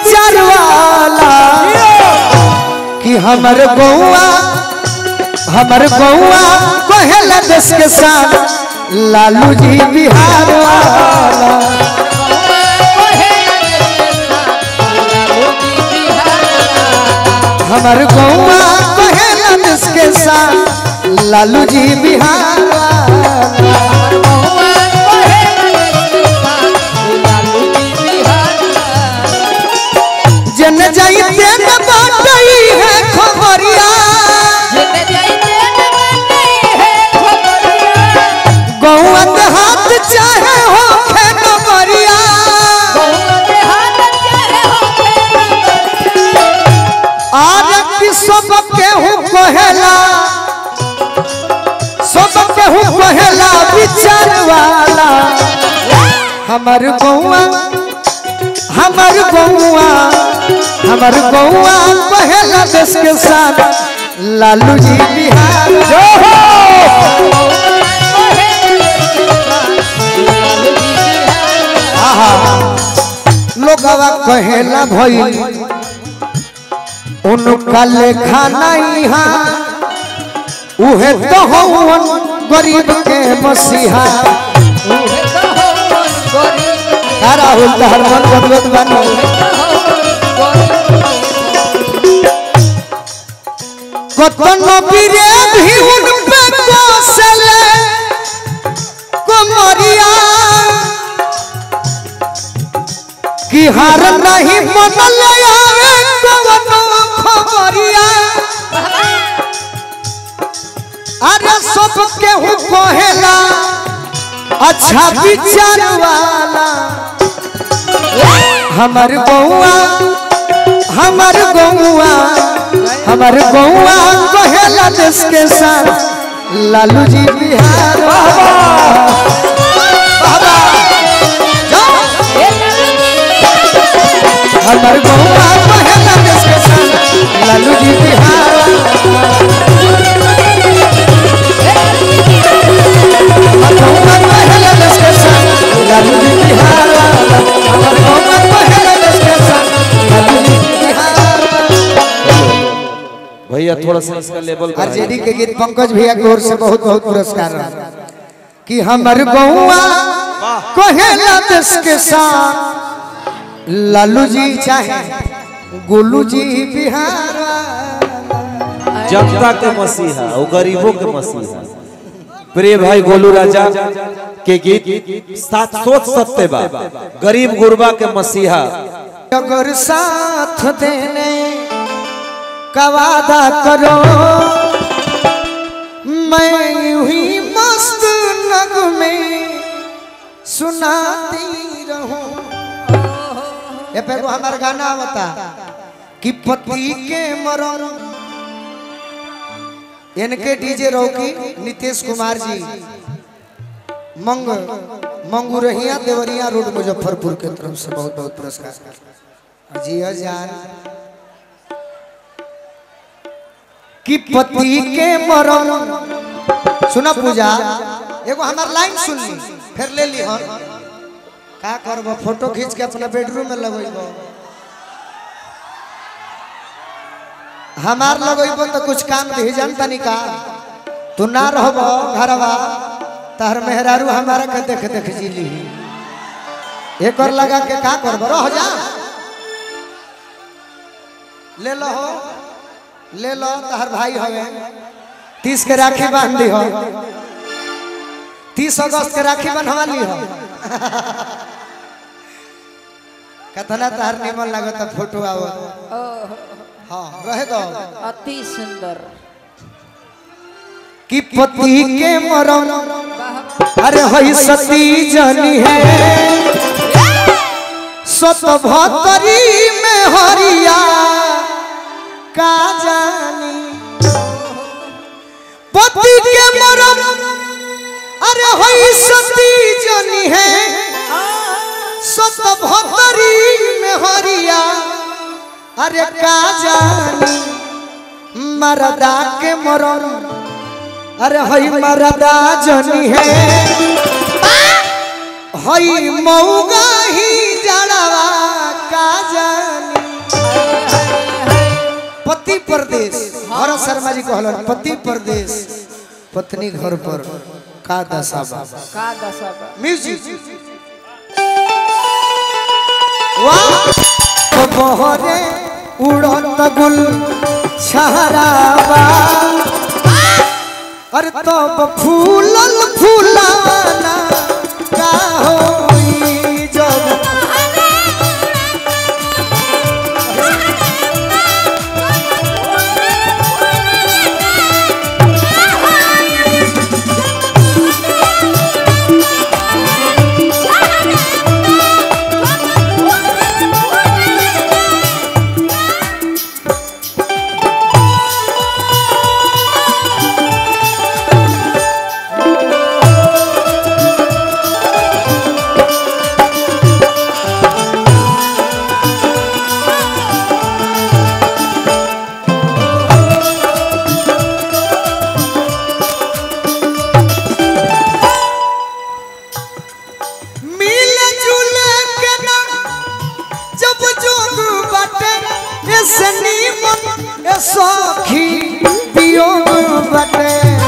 विचार वाला कि हमर गौआ हमर गौआ कहेला देश के साथ लालू जी बिहार वाला हमर गौआ कहेला देश के साथ लालू जी बिहार वाला जन जाइते न बाटई है खबरिया गौआ के हाथ चाहे हो खे नबरिया आर की सब केहू कहेला सब केहू कहेला विचार वाला हमर गौआ हमर गौआ हमर गौआ कहेला देश के साथ लालू जी बिहार जो हो आहा लोगवा कहेला भई उनका लेखा नहीं हा उहे तो हवन गरीब के मसीहा का राहुल तहर मन बदलत बानी कतनो बीरे भी उन पे कोसले कोमरिया कि हार नहीं मन ले आवे कवनो खबरिया अरे सब केहू कहेला अच्छा विचार वाला हमर गौआ हमर गौआ हमर गौआ कहेला देश के साथ लालू जी बिहार बाबा बाबा जाओ। हमर गौआ कहेला देश के साथ लालू जी बिहार हमर गौआ कहेला देश के साथ लालू जी बिहार हमर गौआ कहेला देश के साथ लालू जी बिहार भैया थोड़ा सा इसका लेवल आरजेडी के गीत पंकज भैया की ओर से बहुत बहुत पुरस्कार रहा कि हमर गौआ कहेला देश के साथ लालू जी चाहे गोलू जी बिहार जनता के मसीहा और गरीबों के मसीहा प्रिय भाई गोलू राजा के गीत साथ सोच सकते बा गरीब गुरबा के मसीहा अगर साथ देने का वादा करो मैं यूं ही मस्त नग में सुनाती रहूं ये पे हमारा गाना बता कि पति के मरण इनके डीजे रौकी नीतीश कुमार जी मंग मंगुरहिया देवरिया रोड मुजफ्फरपुर के तरफ से बहुत बहुत पुरस्कार जी जान कि पति के मरण सुना पूजा एगो हमार लाइन सुन ली फिर ले ली हम का करब फोटो खींच के अपना बेडरूम में लगेब हमार लगेब तो कुछ काम भी जानता नहीं का तू ना रहब घरवा तहर मेहरारू हमारा के देख देख जी ली एक और लगा के का करब रह जा ले लो हो ले लो तहर भाई हवे तीस के राखी बांध दी हो तीस अगस्त के राखी बंधवा ली हो कतना तहर निमन लागत फोटो आओ हाँ रहे दो अति सुंदर कि पति के मरण अरे हई सती जनी है सत भतरी में हरिया का जानी पति के मरण अरे हई सती जनी है सत भतरी में हरिया अरे का जानी मरदा के मरण अरे हई मरदा जनी है हई मऊगा ही जड़वा का जानी परदेश भरत शर्मा जी कहलन पति परदेश पत्नी घर पर का दशा बा का दशा बा म्यूजिक वाह तो बहरे उड़त गुल छहरावा अरे तब फूलल फूलाना का होई जब मिल जुल के ना जब जोग बाटे ऐसे नीमन ए सखी वियोग बाटे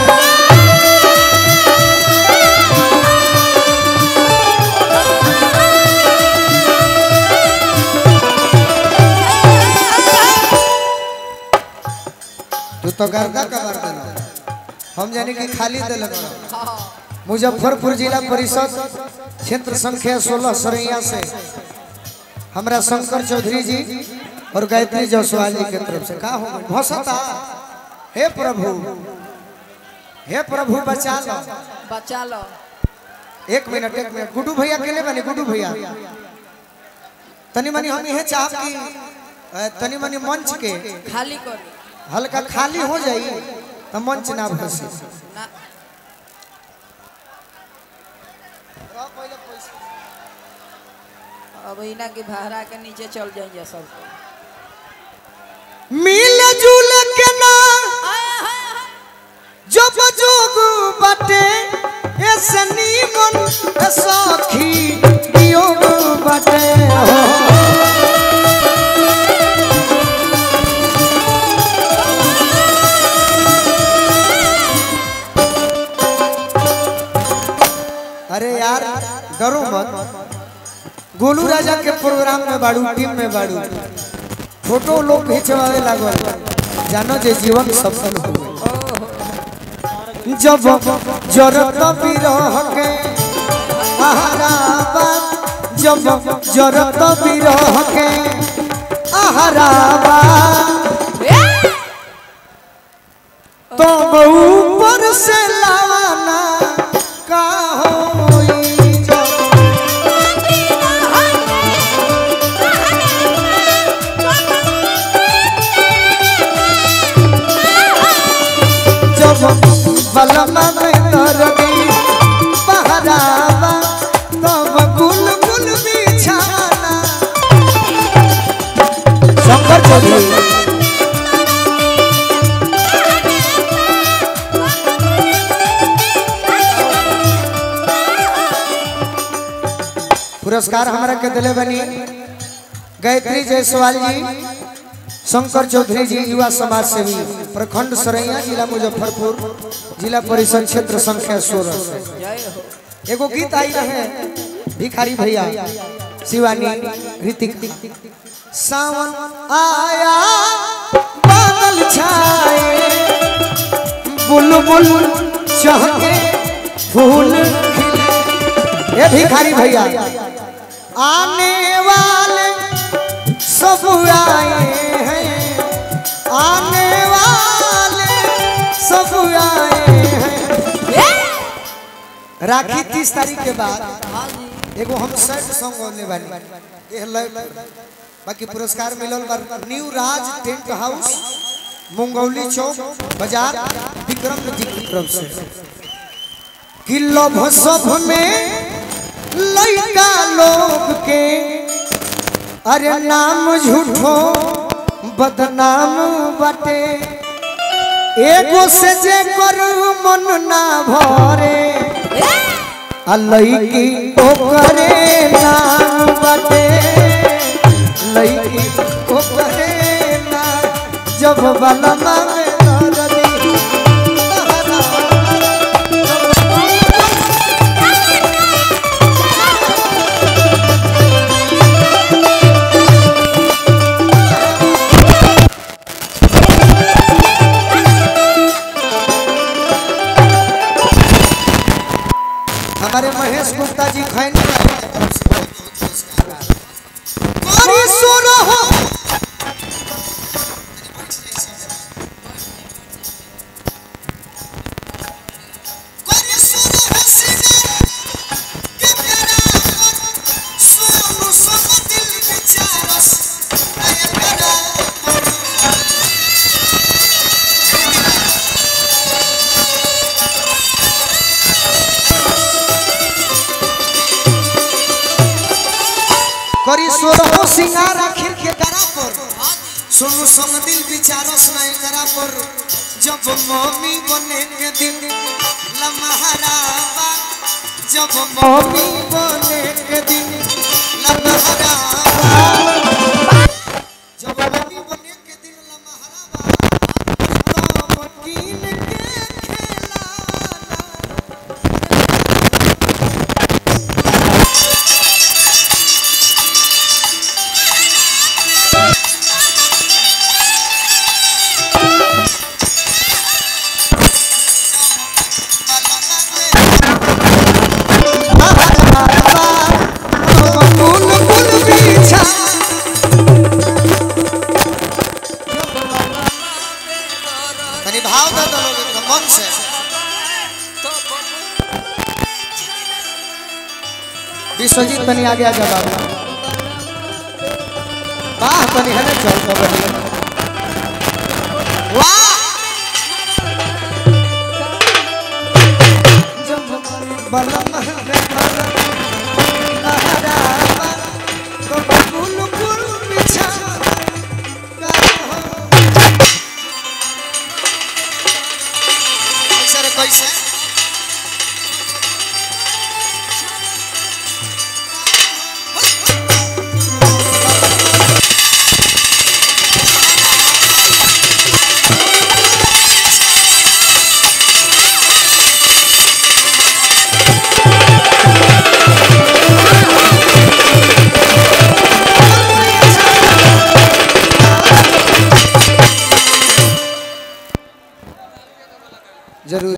तू तो गर्दा कबर देना हम जाने कि खाली दिल मुजफ्फरपुर जिला परिषद क्षेत्र संख्या 16 सरैया से हमरा शंकर चौधरी जी और गायत्री जायसवाल जी के तरफ से का हो गइल? भसता हे प्रभु हे प्रभु बचा लो बचा लो एक मिनट एक मिनट गुड्डू भैया के लिए बने गुड्डू भैया तनी मनी हम यह चाहब कि अ, तनी मनी मंच के खाली करी हल्का खाली हो जाई तो मंच ना भसे ना अब इना के भाड़ा के नीचे चल जाइए सब मिल जुल के ना जब जोग बाटे ऐसे नीमन ए सखी वियोग बाटे हो अरे यार डरो मत गोलू राजा के प्रोग्राम में बाड़ू टीम में बाड़ू फोटो लोग खिंचवावे लागल जानो जे जीवन सफल हो जब जरत बिरह के आहाराबाद जब जरत बिरह के आहाराबाद तो ऊपर से लावाना का होई जब जब बलमा में दरदी बहरावा तब गुल गुल बिछाना शंकर चौधरी पुरस्कार हमारा के दिले बनी गायत्री जायसवाल जी शंकर चौधरी जी युवा समाज सेवी प्रखंड सरैया जिला मुजफ्फरपुर जिला परिषद क्षेत्र संख्या सोलह से जय हो एगो गीत आई रहे भिखारी भैया शिवानी ऋतिक सावन आया बादल छाए बुलबुल चहके फूल खिले ये भिखारी भैया आने वाले सब आए हैं आने वाले सब आए हैं राखी तीस तारीख के बाद हाँ जी एगो हम सैड सॉन्ग होने वाली ये लय बाकी पुरस्कार मिलल बा new Raj tent house Mungauli चौक बाजार विक्रम जी की तरफ से कि लोभ सब में लइका लोग के अरे नाम झूठो बदनाम बाटे एगो से जे करू मन ना भरे आ लईकी ओकरे नाम बाटे लईकी ओकरे नाम जब बलमा में दर्दी हमारे महेश गुप्ता जी खैनी अरे सो रहो करी सो रहो सिंगार आखिर के करा पर सोनू संग दिल विचारो सुनाई करा पर जब मम्मी बने के दिन लमहरावा जब मम्मी बने के दिन लमहरावा जब मम्मी बने के दिन लमहरावा तब कीन के खेलाना कुल कुल पीछा तनी भाव दे दो लोग एकदम मन से विश्वजीत तनी आगे आ जा बाबू वाह तनी है ना चल तो बढ़िया